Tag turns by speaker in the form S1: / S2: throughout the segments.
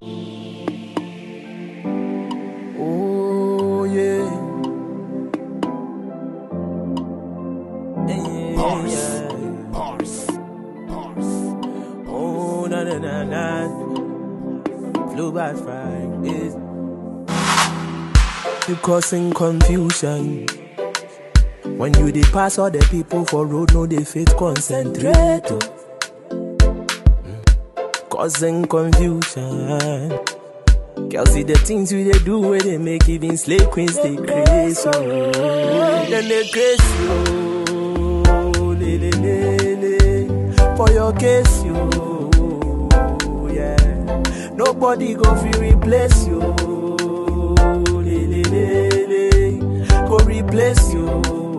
S1: Oh yeah. Yeah,
S2: Horse,
S1: yeah.
S2: horse, horse.
S1: Oh na na na na. Blue by Fridays. You causing confusion. When you dey pass all the people for road, no dey fit concentrate. oh. Mm. Causing confusion. Girl, see the things we they do where they make even slave queens they crazy. Oh, then they crazy. Oh, le, le, le, le. For your case, you. Yeah. Nobody go fi replace you. Le, le, le, le. Go replace you.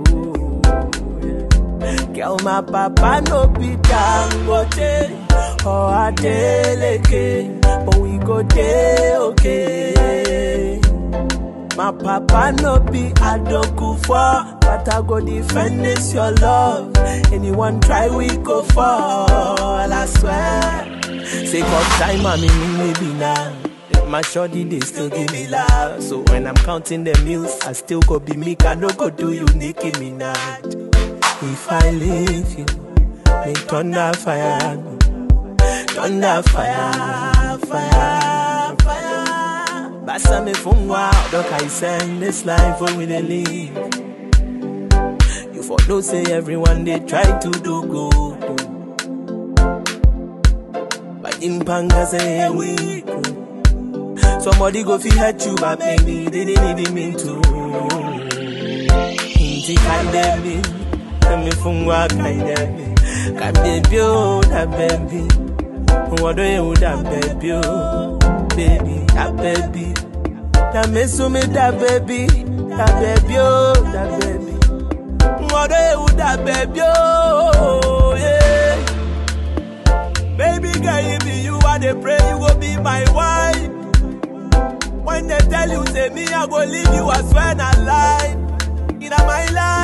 S1: Yeah. Girl, my papa no be Dangote or Adeleke, but we go dey okay. My papa no be Adokufo, but I go defend this your love. Anyone try, we go fall. I swear. Sake of time, I'm in maybe now. My shorty, they still give me love. So when I'm counting the meals, I still go be me. I no go do you, Nicki Minaj. If I leave you, may thunder fire, thunder fire, fire, fire. Basa me fungwa, dok I send this life for we they live. You for know say everyone they try to do good. But in panga say we Somebody go fi hurt you, but baby they didn't even mean to. Inti kaidemi, kami fungwa kaidemi, kabebi oh da baby, wado ye da baby oh, baby da baby, da mesu me da baby, da baby oh da baby, wado ye da baby oh yeah. Baby girl, if be you, I dey pray you go be my wife. When they tell you, say me, I go leave you, I swear not lie. In my life.